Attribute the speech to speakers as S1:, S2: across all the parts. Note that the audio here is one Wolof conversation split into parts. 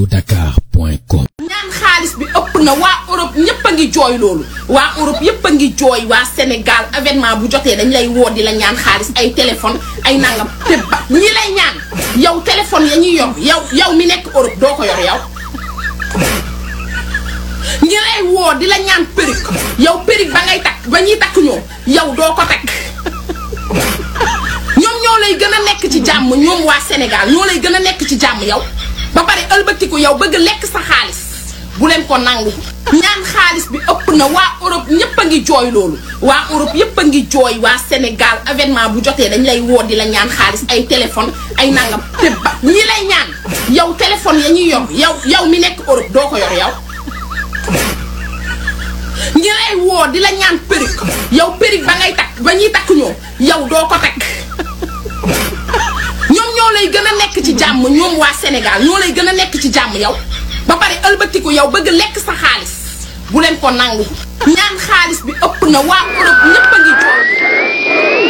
S1: allodakar.com
S2: ñaan xaalis bi ëpp na waa Europe ñëpp a ngi jooy loolu waa Europe yëpp a ngi jooy waa Sénégal événement bu jotee dañ lay woo di la ñaan xaalis ay téléphone ay nangam te ba ñi lay ñaan yow téléphone ya ñuy yor yow yow mi nekk Europe doo ko yor yow ñi lay woo di la ñaan perruque yow perruque ba ngay takk ba ñuy takk ñoom yow doo ko takk ñoom ñoo lay gën a nekk ci jàmm ñoom waa Sénégal ñoo lay gën a nekk ci jàmm yow ba pare ëlbatiku yow bëgg lekk sa xaalis bu leen ko nangu ñaan xaalis bi ëpp na waa Europe ñëpp a ngi jooy loolu waa Europe yëpp a ngi jooy waa Sénégal événement bu jotee dañ lay woo di la ñaan xaalis ay téléphone ay nangam te ba ñi lay ñaan yow téléphone ya ñuy yor yow yow mi nekk Europe doo ko yor yow ñi lay woo di la ñaan perruque yow perruque ba ngay takk ba ñuy takk ñoom yow doo ko takk ñoom ñoo lay gën a nekk ci jàmm ñoom waa Sénégal ñoo lay gën a nekk ci jàmm yow ba pare ëlbatiku yow bëgg lekk sa xaalis bu leen ko nangu ñaan xaalis bi ëpp na waa Europe ñëpp a ngi jooy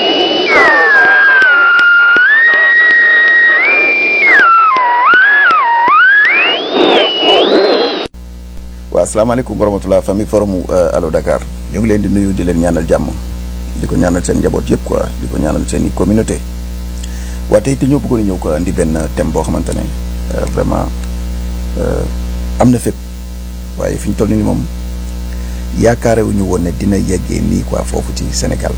S3: waaw asalaamaaleykum wa rahmatulah famille forum Allo Dakar ñu ngi leen di nuyu di leen ñaanal jàmm di ko ñaanal seen njaboot yëpp quoi di ko ñaanal seen i communauté waaye tey te ñoo bëggoon a ñëw ko indi benn thème boo xamante ne vraiment am na fépp waaye fi ñu toll nii moom yaakaare wu ñu woon ne dina yeggee nii quoi foofu ci Sénégal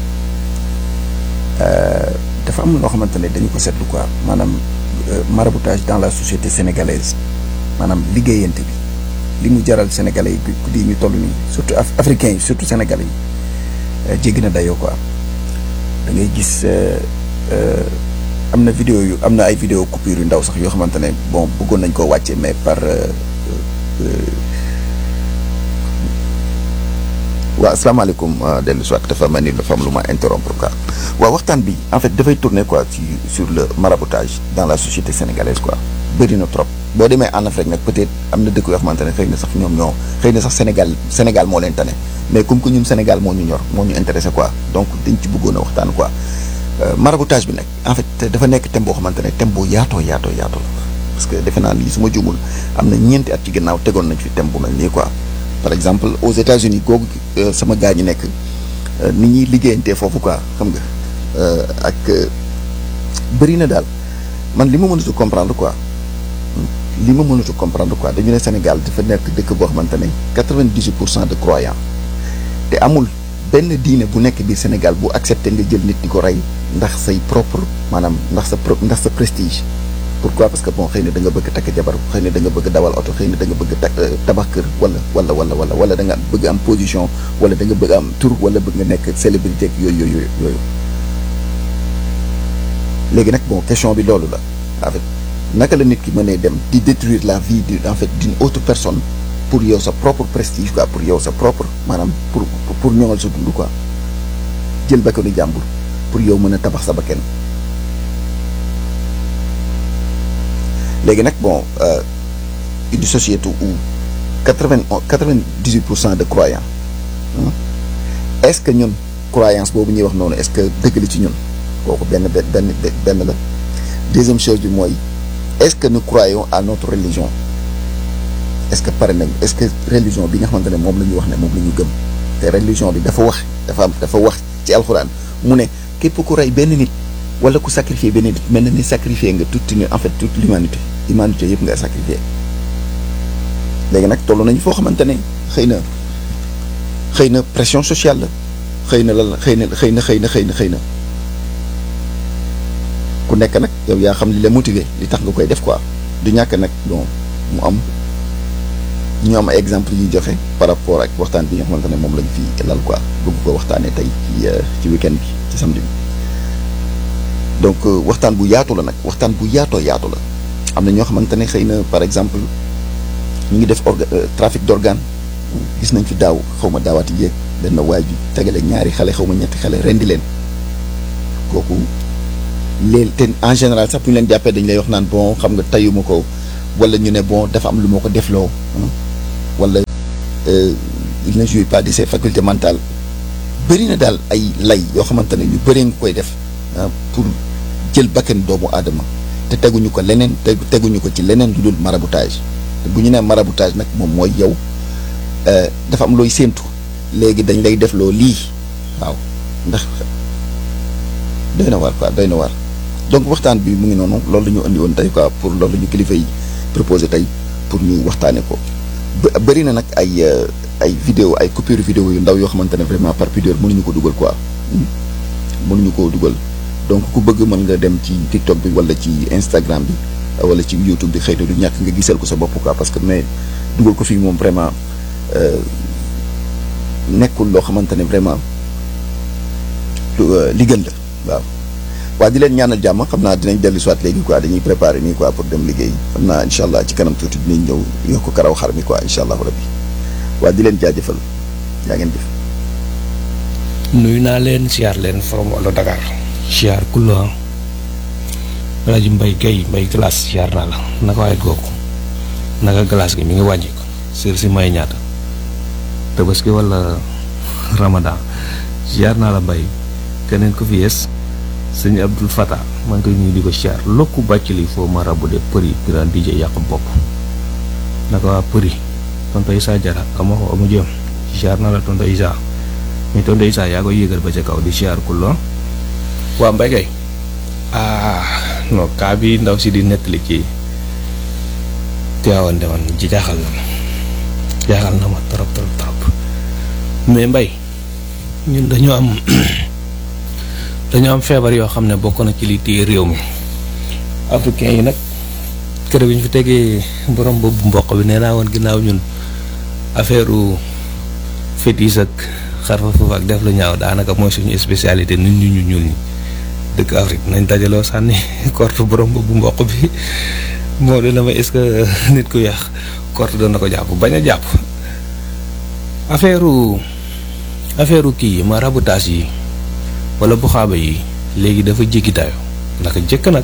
S3: dafa am loo xamante ne dañu ko seetlu quoi maanaam maraboutage dans la société sénégalaise maanaam liggéeyante bi. li mu jaral sénégalais yi ku di ñu toll nii surtout africains yi surtout sénégalais yi jéggi na dayoo quoi da ngay gis am na vidéo yu am na ay vidéo coupure yu ndaw sax yoo xamante ne bon bëggoon nañ koo wàcce mais par waaw asalaamaaleykum dellu soit dafa mel ni dafa am lu ma interrompre quoi waaw waxtaan bi en fait dafay tourner quoi ci sur le maraboutage dans la société sénégalaise quoi bëri na trop boo demee en Afrique nag peut-être am na dëkk yoo xamante ne xëy na sax ñoom ñoo xëy na sax Sénégal Sénégal moo leen tane mais comme que ñun Sénégal moo ñu ñor moo ñu intéressé quoi donc dañ ci bëggoon a waxtaan quoi maraboutage bi nag en fait dafa nekk thème boo xamante ne thème bu yaatoo yaatoo yaatoo la parce que defe naa lii su ma juumul am na ñeenti at ci gannaaw tegoon nañ fi thème bu mel nii quoi par exemple aux États-Unis googu sama gaa ñi nekk ni ñuy liggéeyantee foofu quoi xam nga ak bëri na daal man li ma mënatu comprendre quoi li ma mënatu comprendre quoi dañu ne Sénégal dafa nekk dëkk boo xamante ne quatre-vingt-dix-huit pour cent de croyants te amul benn diine bu nekk biir Sénégal bu accepté nga jël nit di ko rey ndax say propre maanaam ndax sa pro ndax sa prestige. pourquoi parce que bon xëy na da nga bëgg takk jabar xëy na da nga bëgg dawal oto xëy na da nga bëgg takk tabax kër wala wala wala wala wala da nga bëgg am position wala da nga bëgg am tur wala bëgg nga nekk célébrité ak yooyu yooyu yooyu léegi nag bon question bi loolu la en fait naka la nit ki mënee dem di détruire la vie de en fait d'une autre personne pour yow sa propre prestige quoi pour yow sa propre maanaam pour pour ñoŋal sa dund quoi jël bakkanu jàmbur pour yow mën a tabax sa bakkan léegi nag bon une société où quatre-vingt quatre-vingt-dix-huit pour cent de croyants est-ce que ñun croyance boobu ñuy wax noonu est-ce que dëgg la ci ñun kooku benn benn benn la deuxième chose bi mooy est-ce que nous croyons à notre religion est-ce que pare nañ est-ce que religion bi nga xamante ne moom la ñuy wax ne moom la ñu gëm te religion bi dafa wax dafa am dafa wax ci alxuraan mu ne képp ku rey benn nit wala ku sacrifier benn nit mel na ni sacrifier nga toute une en fait toute l'humanité humanité yëpp nga sacrifier léegi nag toll nañu foo xamante ne xëy na xëy na pression sociale la xëy na lan xëy na xëy na xëy na xëy na xëy na ku nekk nag yow yaa xam li la motiver li tax nga koy def quoi du ñàkk nag bon mu am ñu am ay exemple yuy joxe par rapport ak waxtaan bi nga xamante ne moom lañ fi lal quoi bëgg ko waxtaanee tey ci ci week-end bi ci samedi bi donc waxtaan bu yaatu la nag waxtaan bu yaatoo yaatu la am na ñoo xamante ne xëy na par exemple ñu ngi def orga trafic d'organe gis nañ fi daaw xaw ma daawaati jéeg benn waay ju tegale ñaari xale xaw ma ñetti xale rendi leen kooku léegi te en général sax bu ñu leen jàppee dañ lay wax naan bon xam nga tayuma ko wala ñu ne bon dafa am lu moo ko defloo wala il ne jouit pas de ses facultés mentales bëri na daal ay lay yoo xamante ne ñu bëree nga koy def pour jël bakkan doomu aadama te teguñu ko leneen te teguñu ko ci leneen lu dul maraboutage bu ñu nee maraboutage nag moom mooy yow dafa am looy séentu léegi dañ lay def loo lii waaw ndax doy na waar quoi doy na waar donc waxtaan bi mu ngi noonu loolu la ñu andi woon tey quoi pour loolu la ñu kilifa yi proposé tey pour ñu waxtaanee ko bëri na nag ay ay vidéo ay coupure vidéo yu ndaw yoo xamante ne vraiment par pudeur mënuñu ko dugal quoi mënuñu koo dugal donc ku bëgg mën nga dem ci TikTok bi wala ci Instagram bi wala ci YouTube bi xëy na du ñàkk nga gisal ko sa bopp quoi parce que mais dugal ko fii moom vraiment nekkul loo xamante ne vraiment li gën la waaw. waaw di leen ñaanal jàmm xam naa dinañ dellu soit léegi quoi dañuy préparer nii quoi pour dem liggéey xam naa incha allah ci kanam tuuti dinañ ñëw yokk karaw xar mi quoi incha allah rabbi waaw di leen jaajëfal yaa ngeen jëf.
S1: nuyu naa leen siyaar leen from Olo Dakar. siyaar kulla rajo Mbay Guèye Mbay glace siyaar naa la naka waaye googu naka glace gi mi ngi wàññi ko sër si may ñaata tabaski wala ramadan siyaar naa la mbay keneen ko fi yees sëñ Abdul Fata maa ngi koy nuyu di ko siyaar lokku bàcc li foo ma rabu de përi grand DJ yàq bopp naka waa përi tonto Isa jara ama ko amu jëm siyaar naa la tonto Isa mi tonto Isa yaa ko yéegal ba ca kaw di siyaar kulla waa mbay kay ah non kaa bi ndaw si di nettali ci teewoon demoon ji jaaxal na ma jaaxal na ma trop trop trop mais mbay ñun dañoo am dañoo am feebar yoo xam ne bokk na ci li téye réew mi africain yi nag kër bi ñu fi tegee borom boobu mboq bi nee naa woon ginnaaw ñun affaire fétis ak xarfa foofu ak def lu ñaaw daanaka mooy suñu spécialité nit ñu ñu ñuul ñi dëkk Afrique nañ dajaloo sànni korte borom boobu mboq bi moo dina ma est-ce que nit ku yàq korte doon na ko jàpp bañ a jàpp affaire affaire kii yi ma rabotage yi wala buxaaba yi léegi dafa jéggi dayo naka jëkk nag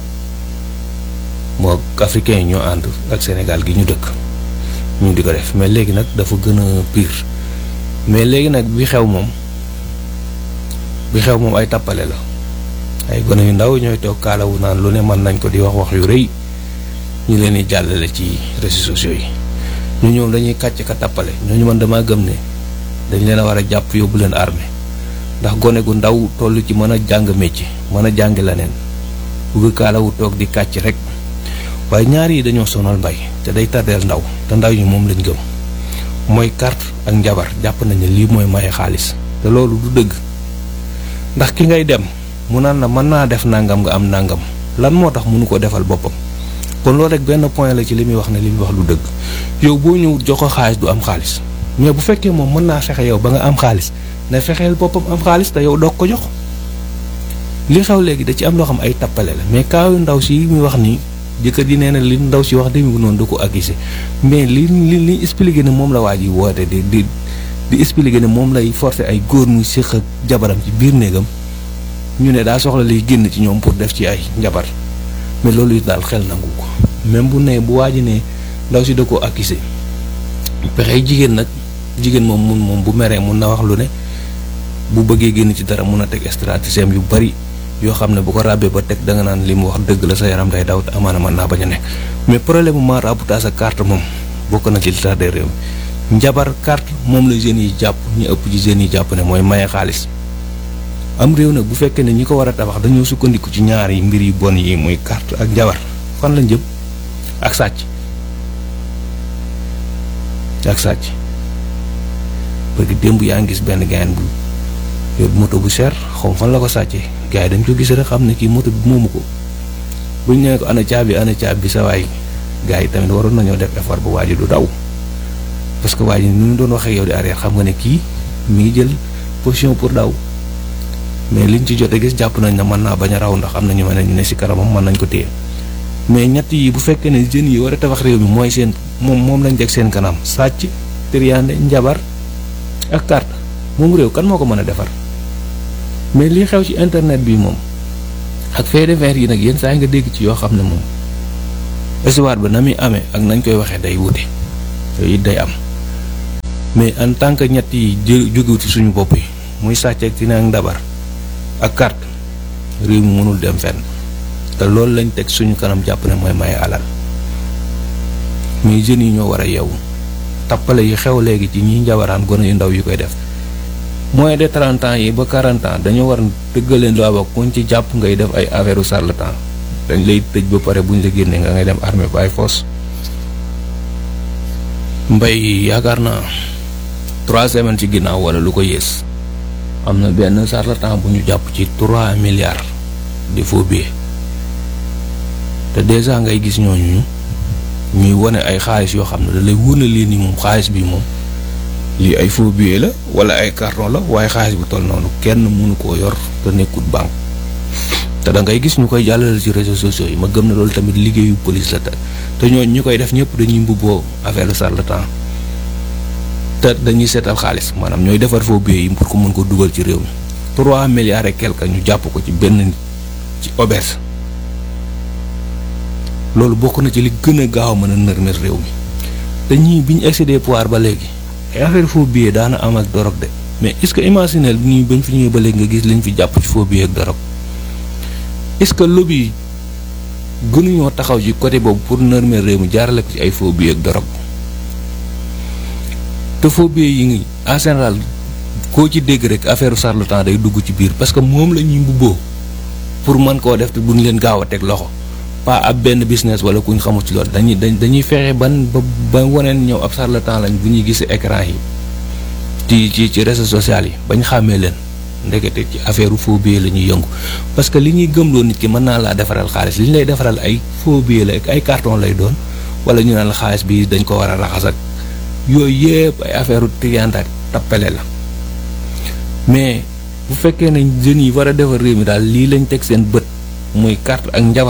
S1: moo africain yi ñoo ànd ak Sénégal gi ñu dëkk ñu di ko def mais léegi nag dafa gën a pire mais léegi nag bi xew moom bi xew moom ay tappale la ay gone yu ndaw ñooy toog kaalawu naan lu ne mën nañ ko di wax wax yu rëy ñu leen di jàllale ci réseaux sociaux yi ñu ñoom dañuy kàcc ka tappale ñooñu man damaa gëm ne dañ leen a war a jàpp yóbbu leen armée ndax gone gu ndaw toll ci mën a jàng métier mën a jàngi leneen bugg kaalawu toog di kàcc rek waaye ñaar yi dañoo sonal mbay te day tardeel ndaw te ndaw ñi moom lañ gëm mooy carte ak njabar jàpp nañ ne lii mooy maye xaalis te loolu du dëgg ndax ki ngay dem mu naan la mën naa def nangam nga am nangam lan moo tax mënu ko defal boppam kon loolu rek benn point la ci li muy wax ne li muy wax lu dëgg yow boo ñëw jox ko xaalis du am xaalis mais bu fekkee moom mën naa fexe yow ba nga am xaalis ne fexeel boppam am xaalis te yow doog ko jox li xew léegi da ci am loo xam ay tappale la mais kaayu ndaw si muy wax nii jëkkër ji nee na li ndaw si wax demi noonu da ko accusé mais li li li expliqué ne moom la waa ji woote di di di expliqué ne moom lay forcer ay góor muy séq ak jabaram ci biir néegam ñu ne daa soxla liy génn ci ñoom pour def ci ay njabar mais loolu it daal xel nangu ko même bu ne bu waa ji ne ndaw si da ko accusé pexey jigéen nag jigéen moom mun moom bu meree mun na wax lu ne bu bëggee génn ci dara mun a teg stratégie yu bari yoo xam ne bu ko ràbbee ba teg da nga naan li mu wax dëgg la sa yaram day daw te amaana mën naa bañ a nekk mais problème mu maraboutage ak carte moom bokk na ci li tax de réew mi njabar carte moom la jeunes yi jàpp ñu ëpp ci jeunes yi jàpp ne mooy maye xaalis am réew nag bu fekkee ne ñi ko war a tabax dañoo sukkandiku ci ñaari mbir yu bon yi muy carte ak njabar fan lañ jëm ak sàcc ak sàcc parce que démb yaa ngi gis benn gayan bu yóbbu moto bu cher xaw fan la ko sàccee gars yi dañ ko gis rek xam ne kii moto bi moomu ko buñ nee ko ana caabi ana caabi sa waay gars yi tamit waroon nañoo def effort bu waa ji du daw parce que waa ji ni mu doon waxee yow di arrière xam nga ne kii mi ngi jël position pour daw mais liñ ci jot a gis jàpp nañ ne mën naa bañ a raw ndax am na ñu mel ne ñu ne si kanamam mën nañ ko téye mais ñett yi bu fekkee ne jeunes yi war a tabax réew mi mooy seen moom moom lañ teg seen kanam sàcc triande njabar ak carte moom réew kan moo ko mën a defar mais li xew ci internet bi moom ak fait divers yi nag yenn saa yi nga dégg ci yoo xam ne moom histoire ba na muy amee ak nañ koy waxee day wute yooyu it day am mais en tant que ñett yi jë jógewut ci suñu bopp yi muy sàcc ak tina ak ndabar ak carte réew mi mënul dem fenn te loolu lañ teg suñu kanam jàpp ne mooy maye alal mais jeunes yi ñoo war a yeewu tappale yi xew léegi ci ñi njabaraan gone yu ndaw yi koy def moins de 30 ans yi ba 40 ans dañoo war dëggaleen loi ba kuñ ci jàpp ngay def ay affaire u charlatan dañ lay tëj ba pare buñ la génnee nga ngay dem armée ba ay force mbay yaakaar naa trois semaines ci ginnaaw wala lu ko yées am na benn charlatan bu ñu jàpp ci trois milliards de faux billets te déjà ngay gis ñooñu ñuy wane ay xaalis yoo xam ne da lay wóor na lii ni moom xaalis bi moom lii ay faux billets la wala ay carton la waaye xaalis bu toll noonu kenn mënu koo yor te nekkut banque te da ngay gis ñu koy jàllale ci réseaux sociaux yi ma gëm na loolu tamit liggéeyu police la te te ñooñu ñu koy def ñëpp dañuy mbubboo affaire charlatan te dañuy seetal xaalis maanaam ñooy defar faux billets yi pour ko mën ko dugal ci réew mi trois milliards et quelque ñu jàpp ko ci benn nit ci auberge loolu bokk na ci li gën a gaaw a mën a nërmel réew mi te ñii bi ñu excédé pouvoir ba léegi ay affaire faux billets daana am ak dorog de mais est-ce que imaginel ñii bañ fi ñëwee ba léegi nga gis liñ fi jàpp ci faux billets ak dorog est-ce que lobby gënuñoo taxaw ci côté boobu pour nërmeel réew mi jaarale ko ci ay faux billets ak dorog te faux billets yi ngi en général koo ci dégg rek affaire charlatan day dugg ci biir parce que moom la ñuy mbubboo pour mën koo def te duñ leen gaaw a teg loxo pas ab benn business wala kuñ xamul ci loolu dañuy dañuy fexe ban ba ba waneen ñëw ab charlatan lañ bu ñuy gis écran yi ci ci ci réseaux sociaux yi bañ xàmmee leen ndekete ci affaire faux billets la ñuy yëngu parce que li ñuy gëmloo nit ki mën naa laa defaral xaalis li ñu lay defaral ay faux billets la ak ay carton lay doon wala ñu naan la xaalis bi dañ ko war a raxas ak yooyu yëpp ay affaire trianda tappale la mais bu fekkee ne jeunes yi war a defar réew mi daal lii lañ teg seen bët muy carte ak njabar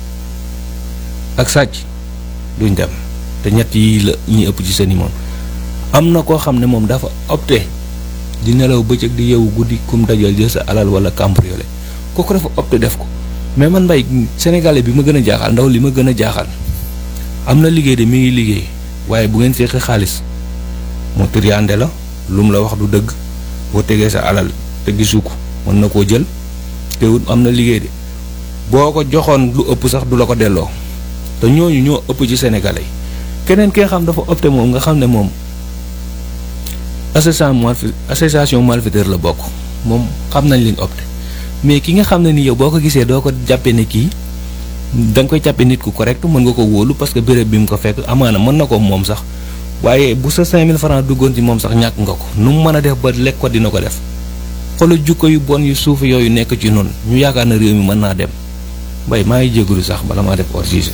S1: ak sàcc duñ dem te ñett yii la ñuy ëpp ci seen i moom am na koo xam ne moom dafa opté di nelaw bëccëg di yeewu guddi kum dajal jël sa alal wala cambriolé kooku dafa opté def ko mais man mbay sénégalais bi ma gën a jaaxal ndaw li ma gën a jaaxal am na liggéey de mi ngi liggéey waaye bu ngeen seqee xaalis mu triande la lu mu la wax du dëgg boo tegee sa alal te gisu ko mën na koo jël te wut am na liggéey de boo ko joxoon lu ëpp sax du la ko delloo te ñooñu ñoo ëpp ci sénégalais yi keneen ki nga xam dafa opté moom nga xam ne moom association malfi association malfaiteur la bokk moom xam nañ liñ opté mais ki nga xam ne ni yow boo ko gisee doo ko jàppee ne kii da nga koy jàppee nit ku correct mën nga ko wóolu parce que béréb bi mu ko fekk amaana mën na ko moom sax waaye bu sa 5000 francs duggoon ci moom sax ñàkk nga ko nu mu mën a def ba lekk ko dina ko def xoolal jukko yu bon yu suuf yooyu nekk ci noonu ñu yaakaar na réew mi mën naa dem mbay maa ngi jégalu sax bala maa def hors sujet.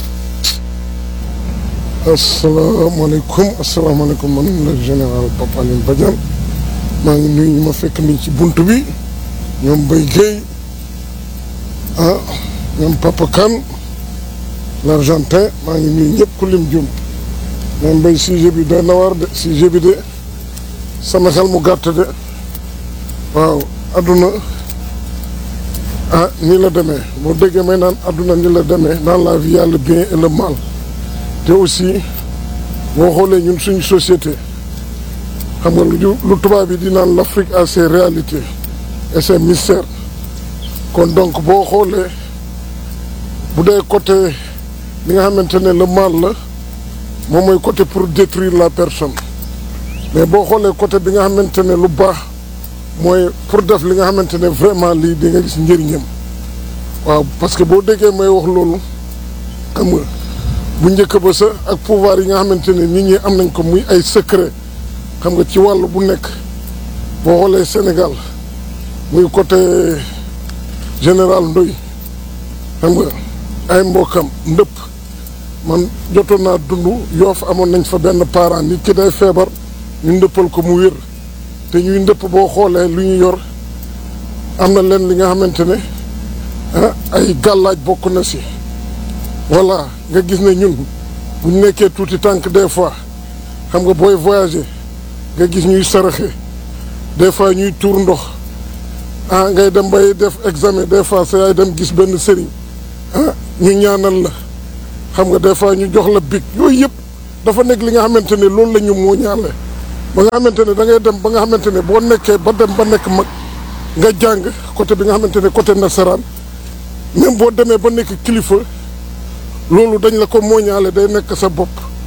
S4: asalaamaaleykum asalaamaaleykum man la général Papa Alioune Badiane maa ngi nuyu ñu ma fekk nii ci bunt bi ñoom Mbaye Guèye ah ñoom Papa Kane l'Argentin maa ngi nuyu ñëpp ku lim jum mais Mbaye sujet bi doy na war de sujet bi de sama xel mu gàtt de waaw adduna ah nii la demee boo déggee may naan adduna nii la demee dans la vie y a le bien et le mal te aussi boo xoolee ñun suñu société xam nga lu lu tubaab yi di naan l'Afrique a ses réalités et ses mystères kon donc boo xoolee bu dee côté li nga xamante ne le mal la moom mooy côté pour détruire la personne mais boo xoolee côté bi nga xamante ne lu baax mooy pour def li nga xamante ne vraiment lii di nga gis njëriñam waaw parce que boo déggee may wax loolu xam nga bu njëkk ba sa ak pouvoir yi nga xamante ne nit ñi am nañ ko muy ay secret xam nga ci wàll bu nekk boo xoolee Sénégal muy côté général Ndoy xam nga ay mbokkam ndëpp man jotoon naa dund yoof amoon nañ fa benn parent nit ki day feebar ñu ndëppal ko mu wér te ñuy ndëpp boo xoolee lu ñu yor am na leen li nga xamante ne ah ay gàllaaj bokk na si voilà nga gis ne ñun bu ñu nekkee tuuti tànk des fois xam nga booy voyager nga gis ñuy saraxe des fois ñuy tuur ndox ah ngay dem bay def examen des fois sa yaay dem gis benn sëriñ ah ñu ñaanal la xam nga des fois ñu jox la bic yooyu yëpp dafa nekk li nga xamante ne loolu la ñu moo ñaale ba nga xamante ne da ngay dem ba nga xamante ne boo nekkee ba dem ba nekk mag nga jàng côté bi nga xamante ne côté nasaraan même boo demee ba nekk kilifa loolu dañ la ko mooñaale day nekk sa bopp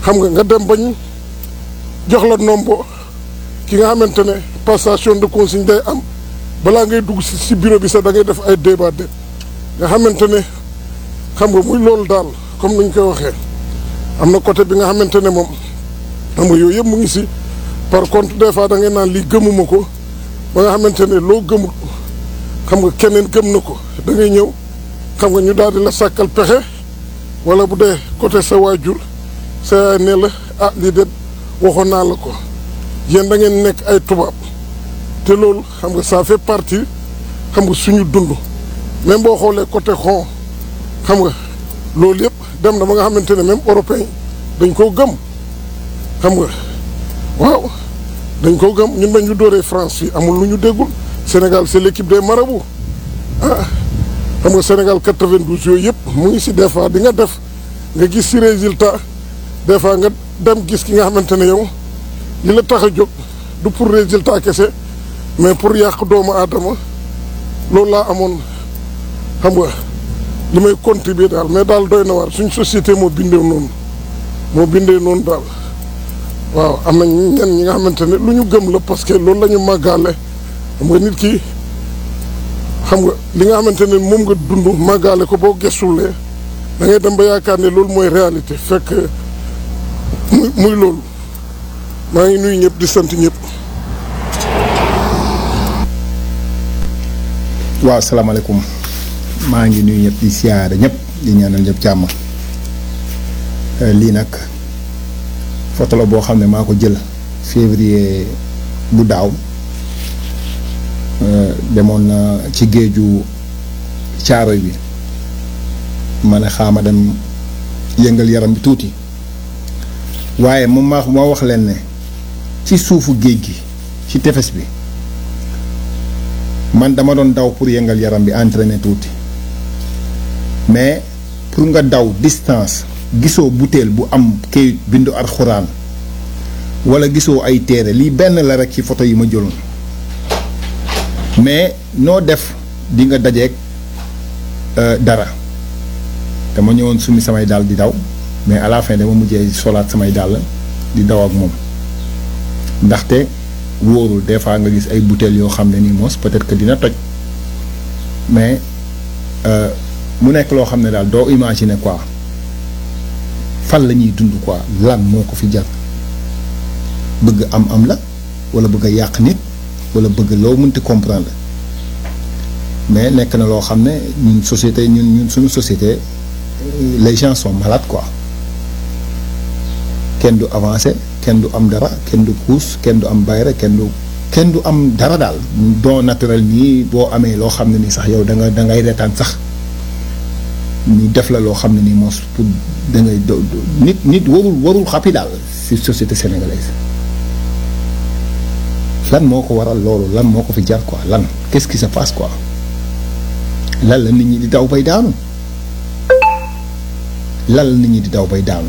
S4: xam nga nga dem bañ jox la nombo ki nga xamante ne passation de consigne day am balaa ngay dugg si si bureau bi sax da ngay def ay débat de nga xamante ne xam nga muy loolu daal comme ni ñu koy waxee am na côté bi nga xamante ne moom xam nga yooyu yëpp mu ngi si par contre des fois da ngay naan lii gëmuma ko ba nga xamante ne loo gëmul xam nga keneen gëm na ko da ngay ñëw xam nga ñu daal di la sàkkal pexe wala bu dee côté sa waajur sa yaay ne la ah lii de waxoon naa la ko yéen da ngeen nekk ay tubaab te loolu xam nga ça fait partie xam nga suñu dund même boo xoolee côté xon xam nga loolu yëpp dem na ba nga xamante ne même européen dañ koo gëm xam nga waaw dañ koo gëm ñun bañ ñu dóoree France fii amul lu ñu déggul Sénégal c'est l'équipe des marabouts ah xam nga Sénégal 92 yooyu yëpp mu ngi si des fois di nga def nga gis si résultat des fois nga dem gis ki nga xamante ne yow li la tax a jóg du pour résultat kese mais pour yàq doomu aadama loolu laa amoon xam nga li may contribuer daal mais daal doy na waar suñ société moo bindee noonu moo bindee noonu daal waaw am na ñenn ñi nga xamante ne lu ñu gëm la parce que loolu la ñu màggaale xam nga nit ki xam nga li nga xamante ne moom nga dund màggaale ko boo gestulee da ngay dem ba yaakaar ne loolu mooy réalité fekk muy muy loolu maa ngi nuyu ñëpp di sant ñëpp.
S5: waaw salaamaaleykum maa ngi nuyu ñëpp di siyaare ñëpp di ñaanal ñëpp jàmm lii nag photo la boo xam ne maa ko jël février bu daaw demoon na ci géeju caaroy bi ma ne xaama dem yëngal yaram bi tuuti waaye moom maa moo wax leen ne ci suufu géej gi ci tefes bi man dama doon daw pour yëngal yaram bi entraîner tuuti mais pour nga daw distance gisoo butéel bu am kayit bindu alxuraan wala gisoo ay téere lii benn la rek ci photo yi ma jëloon mais noo def di nga dajeeg dara dama ñëwoon sumi samay dàll di daw mais à la fin dama mujjee solaat samay dàll di daw ak moom ndaxte wóorul des fois nga gis ay bouteilles yoo xam ne nii moos peut-être que dina toj mais mu nekk loo xam ne daal doo imaginer quoi fan la ñuy dund quoi lan moo ko fi jar bëgg am am la wala bëgg a yàq nit wala bëgg loo mënti comprendre mais nekk na loo xam ne ñun société ñun ñun suñu société les gens sont malades quoi kenn du avancé kenn du am dara kenn du puus kenn du am bayre kenn du kenn du am dara daal don naturel nii boo amee loo xam ne nii sax yow da nga da ngay retaan sax ñu def la loo xam ne nii moos pour da ngay do nit nit warul warul xappi daal ci société sénégalaise lan moo ko waral loolu lan moo ko fi jar quoi lan qu'est-ce qui se passe quoi lan la nit ñi di daw bay daanu lan la nit ñi di daw bay daanu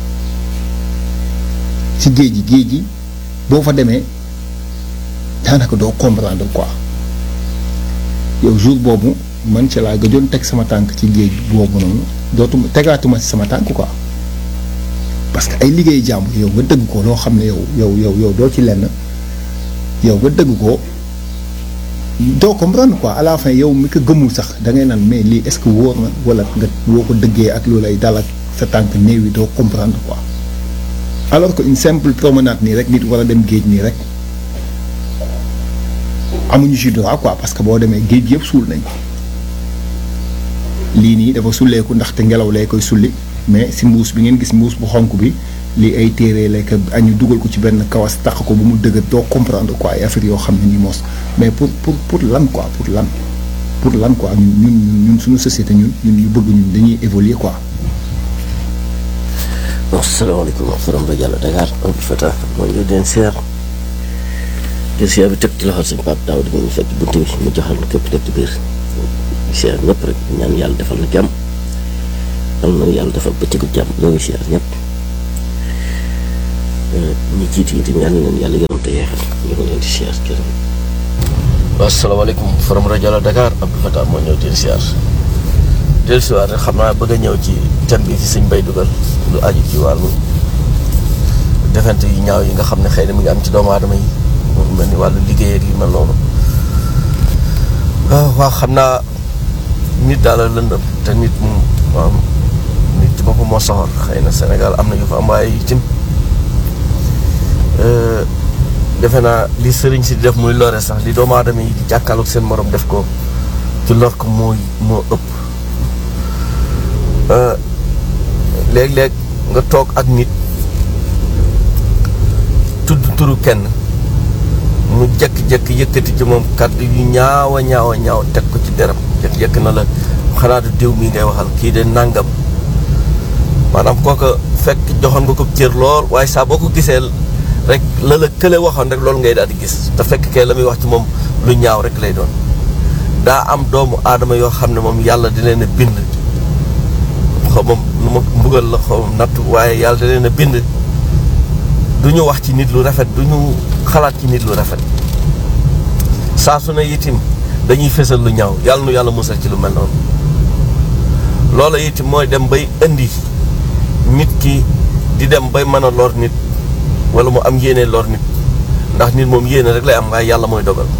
S5: ci géej gi géej gi boo fa demee daanaka doo comprendre quoi yow jour boobu man ci laa gëjoon teg sama tànk ci géej boobu noonu dootuma tegaatuma ci sama tànk quoi parce que ay liggéey jàmbur yow nga dëgg ko loo xam ne yow yow yow yow doo ci lenn yow nga dëgg ko doo comprendre quoi à la fin yow mi ko gëmul sax da ngay naan mais lii est-ce que wóor na wala nga boo ko dëggee ak loolu ay dal ak sa tànk néew yi doo comprendre quoi alors que une simple promenade nii rek nit war a dem géej nii rek amuñu ci droit quoi parce que boo demee géej yëpp suul nañ lii nii dafa sulleeku ndaxte ngelaw lay koy sulli mais si mbuus bi ngeen gis mbuus bu xonk bi lii ay téere lekk añu dugal ko ci benn kawas tax ko bu mu dëgër doo comprendre quoi ay affaire yoo xam ne nii moos mais pour pour pour lan quoi pour lan pour lan quoi ñun ñun ñun suñu société ñun ñun ñu bëgg ñun dañuy évoluer quoi.
S6: asalaamaaleykum forom ba Diallo Dakar Abdou Fatah moo ñu leen seer te seer bi teg ci loxol sëñ Pape Daaw di ñu fekk bunt bi mu joxal na képp nekk ci biir seer ñëpp rek ñaan yàlla defal na jàmm yal na yàlla defal bëccëgu jàmm ñoo ngi seer ñëpp ñi jiit yi di ñaan leen yàlla yërëm te yeexal ñu ngi leen di seer jërëm asalaamaaleykum forom rajo Diallo Dakar Abdou Fatah moo ñëw di leen seer dellusiwaat rek xam naa bëgg a ñëw ci thème bi ci sëñ bay dugal lu aju ci wàllu defante yu ñaaw yi nga xam ne xëy na mu ngi am ci doomu aadama yi mu mel ni wàllu liggéey ak yu mel noonu waaw xam naa nit daal la lëndëm te nit moom waaw nit ci boppam moo soxor xëy na Sénégal am na ñu fa am waaye itam defe naa li sëriñ si di def muy lore sax li doomu aadama yi di jàkkaarloog seen morom def ko ci lor ko moo moo ëpp léeg-léeg nga toog ak nit tudd turu kenn mu jekk-jekk yëkkati ci moom kàddu yu ñaaw a ñaaw a ñaaw teg ko ci deram jekk-jekk na la xanaa du diw mii ngay waxal kii de nàngam maanaam kooka fekk joxoon nga ko cër lool waaye saa boo ko gisee rek la la kële waxoon rek loolu ngay daal di gis te fekk kee la muy wax ci moom lu ñaaw rek lay doon daa am doomu aadama yoo xam ne moom yàlla di leen a bind xaw ma nu ma mbugal la xaw ma natt waaye yàlla da leen a bind du ñu wax ci nit lu rafet du ñu xalaat ci nit lu rafet saa su ne itim dañuy fésal lu ñaaw yàlla nu yàlla musal ci lu mel noonu loola itim mooy dem bay indi nit ki di dem bay mën a lor nit wala mu am yéene lor nit ndax nit moom yéene rek lay am waaye yàlla mooy dogal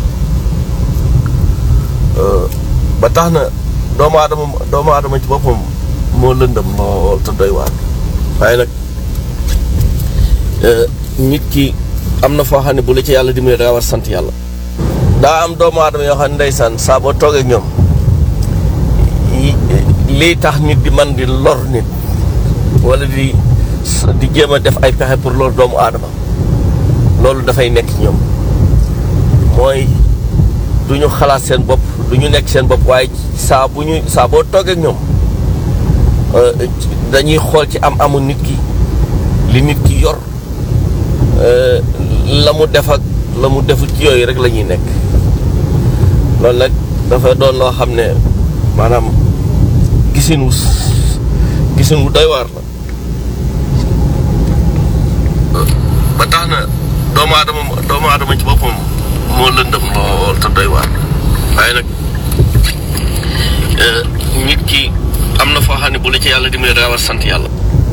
S6: ba tax na doomu aadama doomu aadama ci boppam moo lëndëm lool te doy waar waaye nag nit ki am na foo xam ne bu la ci yàlla dimbali da nga war sant yàlla daa am doomu aadama yoo xam ne ndeysaan saa boo toogee ak ñoom lii tax nit di man di lor nit wala di di jéem a def ay pexe pour lor doomu aadama loolu dafay nekk ci ñoom mooy du ñu xalaat seen bopp du ñu nekk seen bopp waaye saa bu ñu saa boo toogee ak ñoom dañuy xool ci am amu nit ki li nit ki yor la mu def ak la mu defut ci yooyu rek la ñuy nekk loolu nag dafa doon loo xam ne maanaam gisin wu gisin wu doy waar la ba tax na doomu aadama doomu aadama ci boppam moo lëndëm lool te doy waar waaye nag nit ki am na foo xam ne bu la ci yàlla dimbali daa war sant yàlla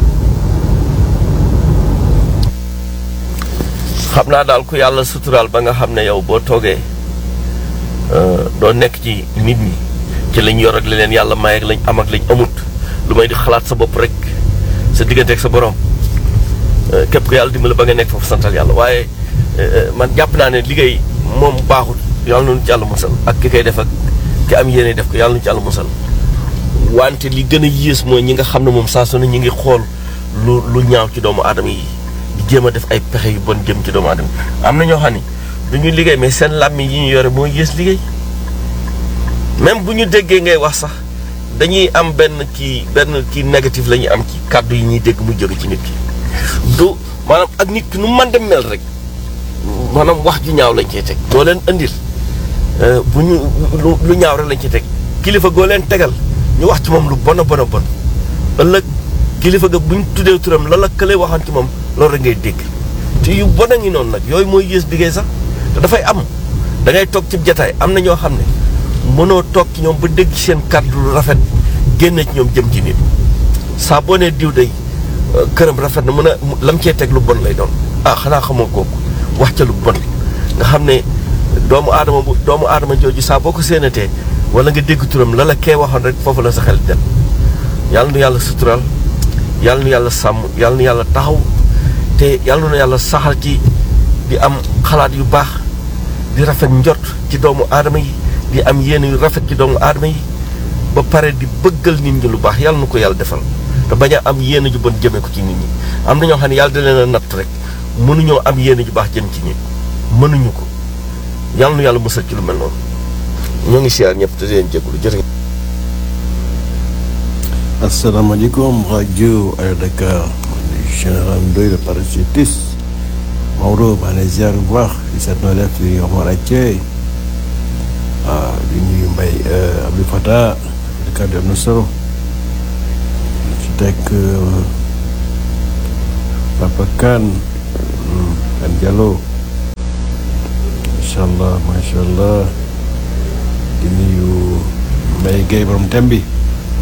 S6: xam naa daal ku yàlla suturaal ba nga xam ne yow boo toogee doo nekk ci nit ñi ci lañ yor ak li leen yàlla may ak lañ am ak lañ amut lu may di xalaat sa bopp rek sa diggante ak sa borom képp ku yàlla dimbali ba nga nekk foofu santal yàlla waaye man jàpp naa ne liggéey moom baaxut yàlla nañu ci yàlla musal ak ki koy def ak ki am yéene def ko yàlla nañu ci yàlla musal wante li gën a yées mooy ñi nga xam ne moom saa su ne ñi ngi xool lu lu ñaaw ci doomu aadama yi di jéem a def ay pexe yu bon jëm ci doomu aadama am na ñoo xam ne du ñu liggéey mais seen làmmiñ yi ñu yore mooy yées liggéey même bu ñu déggee ngay wax sax dañuy am benn kii benn kii négatif la ñuy am ci kàddu yi ñuy dégg mu jóge ci nit ki du maanaam ak nit ki nu man dem mel rek maanaam wax ju ñaaw lañ cey teg doo leen andil bu ñu lu ñaaw rek lañ ciy teg kilifa goo leen tegal ñu wax ci moom lu bon a bon a bon ëllëg kilifa ga bu ñu tuddee turam la la kële waxoon ci moom loolu rek ngay dégg te yu bon a ngi noonu nag yooyu mooy yées liggéey sax te dafay am da ngay toog ci jataay am na ñoo xam ne mënoo toog ci ñoom ba dégg seen kàddu lu rafet génn ci ñoom jëm ci nit saa boo nee diw day këram rafet na mën a lam cee teg lu bon lay doon ah xanaa xamoo kooku wax ca lu bon nga xam ne doomu aadama bu doomu aadama jooju saa boo ko séenatee wala nga dégg turam la la kee waxoon rek foofu la sa xel dem yàlla nu yàlla sutural yàlla nu yàlla sàmm yàlla nu yàlla taxaw te yàlla nu yàlla saxal ci di am xalaat yu baax di rafet njot ci doomu aadama yi di am yéene yu rafet ci doomu aadama yi ba pare di bëggal nit ñi lu baax yàlla nu ko yàlla defal te bañ a am yéene ju bon jëmee ko ci nit ñi am na ñoo xam ne yàlla da leen a natt rek mënuñoo am yéene ju baax jëm ci nit mënuñu ko yàlla nu yàlla musal ci lu mel noonu ñoo ngi siyaar ñëpp te di leen jégalu jërë
S7: asalaamaaleykum rajo Air Dakar général Ndoye le parachutiste Maodo maa ngi lay ziar bu baax di seet noo def di Omar Athie waaw di nuyu Mbaye Abdou Fatah di kàddu am na solo ci teg Papa Kane Kane Diallo macha allah macha allah di nuyu Mbaye Guèye borom tem bi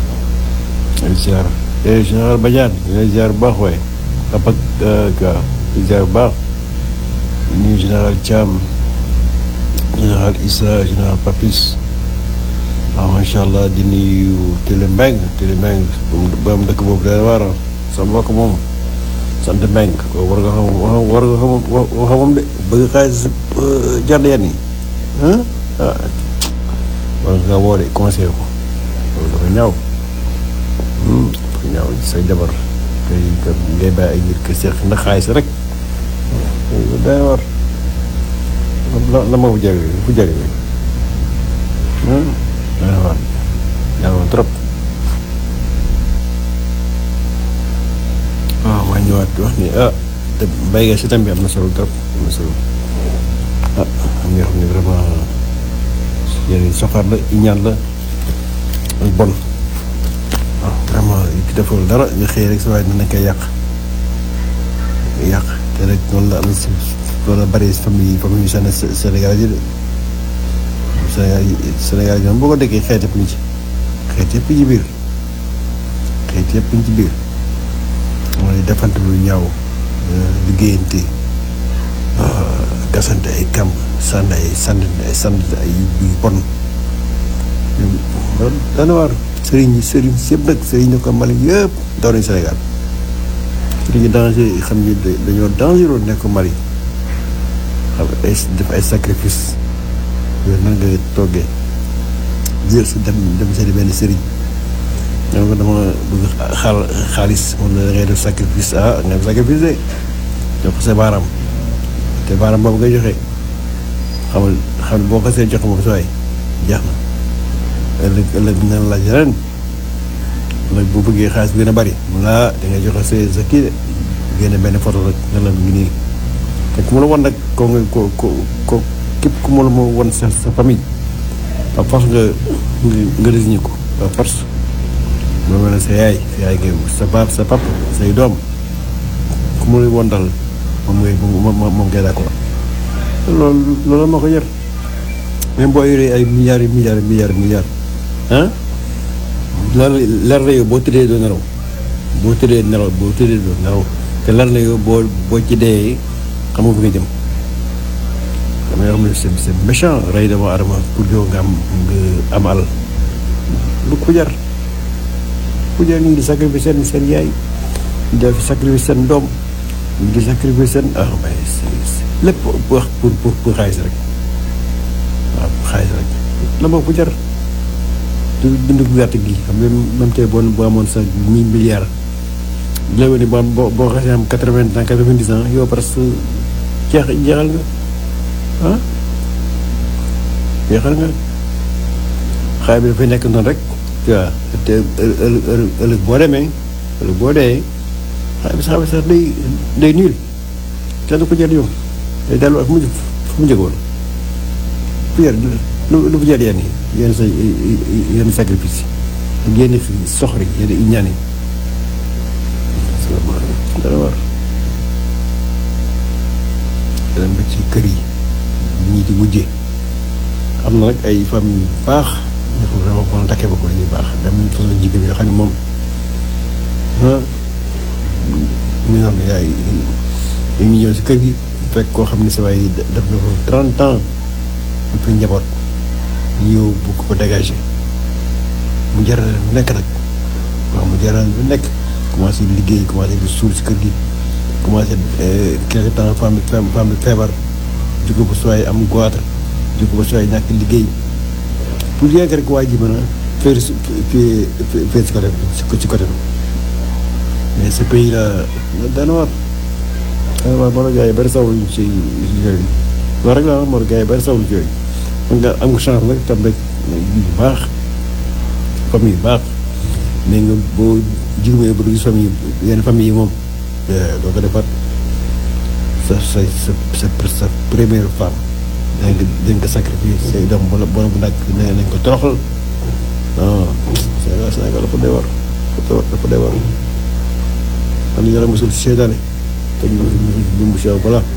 S7: di ziar eh général Badiane di lay ziar bu baax waaye papa ka di ziar bu baax di nuyu général Thiam général Issa général Papis waaw macha allah di nuyu Télé Mbeng Télé Mbeng ba am dëkk boobu day waar sa mbokk moom sant Mbeng ko war nga xam war nga xam xamam de bëgg xaalis jar yenn yi ah war nga woo de conseil ko loolu dafa ñaaw dafa ñaaw say jabar kay ngay bàyyi ay ngir kër seex ndax xaalis rek day war la la ma fu jëre fu jëre day war ñaaw trop waaw maa ñëwaat wax ni ah te mbay nga si tam bi am na solo trop am na solo ah am na yoo xam ne vraiment yéen soxar la ñaan la ak bon waaw vraiment ki deful dara nga xëy rek sa waaye dina koy yàq yàq te rek noonu la am si loolu la bari famille famille yu Séné Sénégal yi de Sénégal yi Sénégal yi moom boo ko déggee xeet yëpp ñu ci xeet yëpp ci biir xeet yëpp ñu ci biir mooy defante lu ñaaw liggéeyante gasante ay kamb sànni ay sànni ay sànni ay yu bon dana waar sëriñ yi sëriñ si yëpp nag sëriñ ñu ko Mali yëpp daw nañu Sénégal sëriñ yi danger xam ni dañoo dangereux nekk Mali xam ay def ay sacrifice yooyu nan nga toggee jël si dem dem seeti benn sëriñ ñoo ko dama bëgg xaal xaalis moom la da ngay def sacrifice ah nga def sacrifice de jox ko sa baaraam te baaraam boobu ngay joxe xamal xam boo ko see jox moom sa waay jeex na ëllëg ëllëg dina la laaj ren ëllëg bu bëggee xaalis bi gën a bari mun laa da ngay joxe sa sa kii de génne benn photo rek nga la ngi nii te ku mu la wan nag ko nga ko ko ko képp ku mu la ma wan sa sa famille par force nga nga désigné ko par force moo mel ne sa yaay sa yaay ngay sa baab sa pap say doom ku mu lay won dal moom ngay moom moom ngay d'accord loolu loolu moo ko jar même boo yoree ay milliards yi milliards milliards milliards ah leer leer na yow boo tëddee doo nelaw boo tëddee nelaw boo tëddee doo nelaw te leer na yow boo boo ci dee xam nga fu nga jëm xam nga yoo xam ne c'est c'est méchant rey dama adama pour yow nga am nga am alal lu ko jar ku jar ñu ngi di sacrifice seen seen yaay ñu def sacrifice seen doom ñu di sacrifice seen ah mais lépp wax pour pour pour xaalis rek waaw pour xaalis rek la moo ko jar du dund gu gàtt gi xam nga même tey boo boo amoon sa mille milliards léegi ni boo boo boo xasee am quatre vingt ans quatre vingt dix ans yow presque jeex jeexal nga ah jeexal nga xaalis bi dafay nekk noonu rek tu vois te ëllëg ëllëg boo demee ëllëg boo dee xaalis bi sax sax day day niil kenn ko jar yow day dellu ak mu fu mu jógoon fu jar lu lu fu jar yenn yi yenn sa yenn sacrifice ak yenn soxri yenn ñaan yi dana war dem ba ci kër yi ñii di wujje am na nag ay famille yu baax ñu ko vraiment kon takkee ba ko dañuy baax dem nañ façon jigéen yoo xam ne moom ah ñu naan yaay ñu ngi ñëw si kër gi fekk koo xam ne sa waay def na ko trente ans ñu fi njaboot ñu ñëw bu ko dégagé mu jaral lu nekk nag waaw mu jaral lu nekk commencé liggéey commencé di suul si kër gi commencé quelque temps femme femme feebar jóge ba sooy am goitre jóge ba sooy ñàkk liggéey pour rien que rek waa ji mën a faire si faire si côté si côté mais ce pays là dana war dana war moo gars yi bari sawlu si yooyu loolu rek la moo gars yi bari sawlu ci yooyu man nga am nga chance nag tam rek bu baax famille yu baax mais nga boo jigumee ba gis famille yenn famille yi moom doo ko defar sa sa sa sa sa première femme da nga da nga ko sacrifier say doom bu la bu nag nee nañ ko toroxal non Sénégal Sénégal dafa dee war dafa dee war xam ne yàlla mosul si seetaane te ñu mosul bu mu si voilà